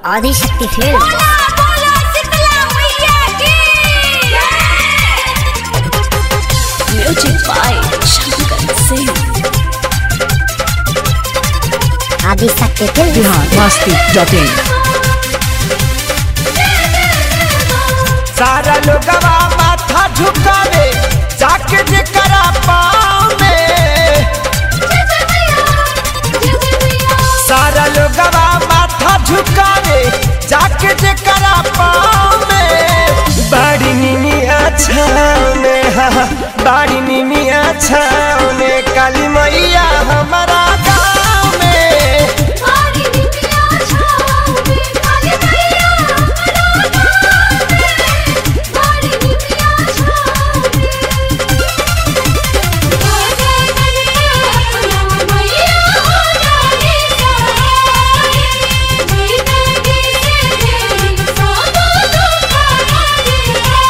Adishakti film बोला बोला शीतला मैया की music by Shankar Singh Adishakti film Bihar masti dot in सारा लोगवा माथा झुकावे जाके जेकरा पाँव में सारा लोगवा माथा झुकावे जाके जेकरा पाँव में बड़ी नीनी अच्छा में हाँ, बड़ी नीनी अच्छा में काली मैया हमारा गाँव में हमारी बिटिया छाओ में काली मैया हमारा गाँव में हमारी बिटिया छाओ में जय जय अपना मैया हो जाने सहाय जय जय से तेरी सब दुख हराए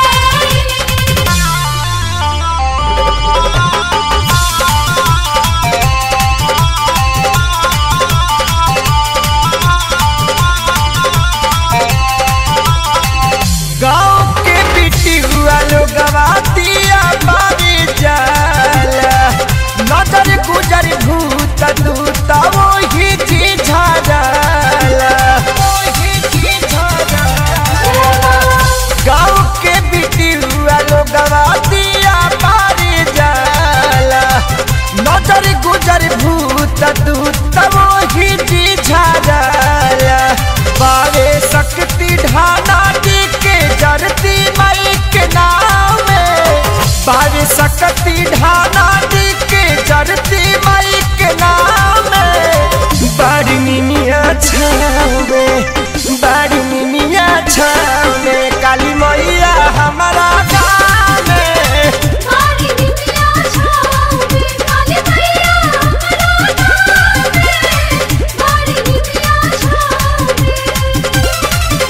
गाँव के बिटी हुआ लोग गवातिया बारी जाला नजर गुजर भूत दूत वही झिझाजाला वही झिझाजाला गाँव के बिटी हुआ लोग गवातिया बारी जाला नजर गुजर भूत दूत वही झिझाजाला बावे शक्ति ढाना दी के जरती मई के नाम में बावे शक्ति ढाना दी के जरती मई के नाम में बड़ी मिमिया छावे बड़ी मिमिया छावे काली मैया हमारा गाँव में हमारी बिटिया छाओ में काली मैया हमारा गाँव में हमारी बिटिया छाओ में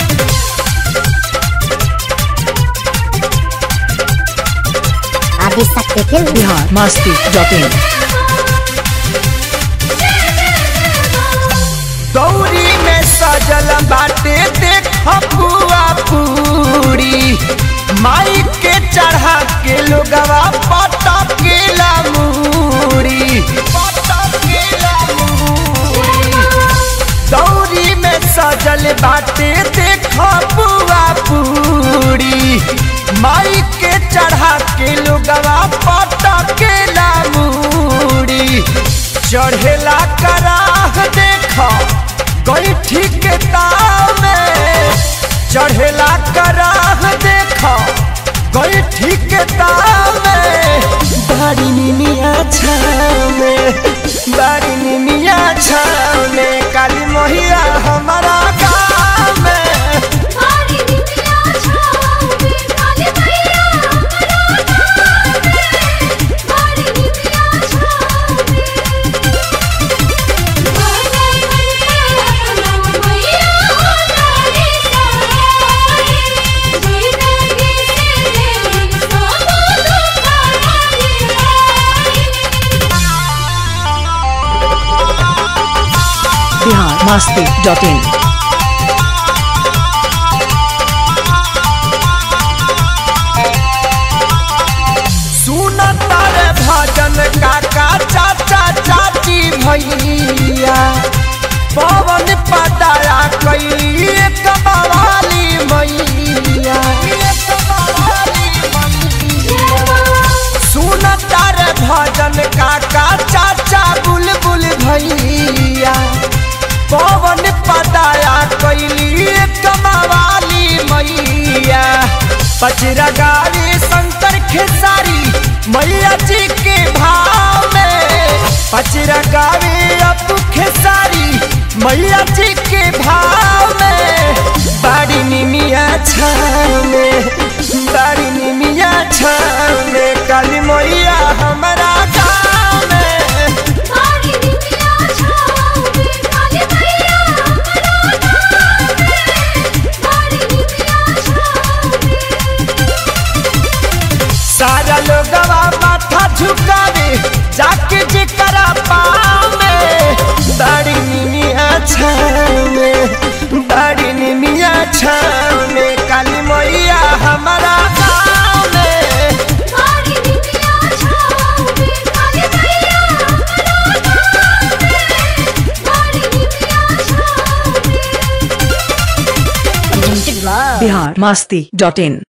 Adishakti film Bihar masti dot in दौरी में सजल बाटे देख बुआ पूरी माई के चढ़ा के लोगवा पता केला मूरी पता केला मूरी दौरी में सजल बाटे देख बुआ पूरी माई के चढ़ा के लोगवा पता केला मूरी चढ़ेला कराह देखा गई ठीक ताव में चढ़ेला कराह देखा गई ठीक ताव में बारी निमिया छाव में बारी निमिया छाव में काली मोहिया हमारा गाँव में हमारी बिटिया छाओ में काली मैया हमारा गाँव में हमारी बिटिया छाओ में जय जय अपना मैया हो जाने सहाय जय जय से तेरी सब दुख हराए बिहार मस्ती डॉट इन सुन तारे भजन काका चाचा चाची भैया पवन पदाया कैली एक बवाली मैया एक बवाली मैया सुन तारे भजन काका चाचा बुलबुल भैया पवन पदाया कैली एक बवाली मैया पचरा गाड़ी शंकर खेसारी मैया जी के भाव में पचरा गाड़ी अपू खेसारी मैया जी के भाव में बड़ी निमिया छाव में बड़ी निमिया छाव में काली मैया हमारा गाँव में हमारी बिटिया छाओ में काली मैया हमारा गाँव में हमारी बिटिया छाओ में सारा लोगवा माथा झुकावे जाके जेकरा पाँव में बड़ी निमिया छाव में बिहार मस्ती डॉट इन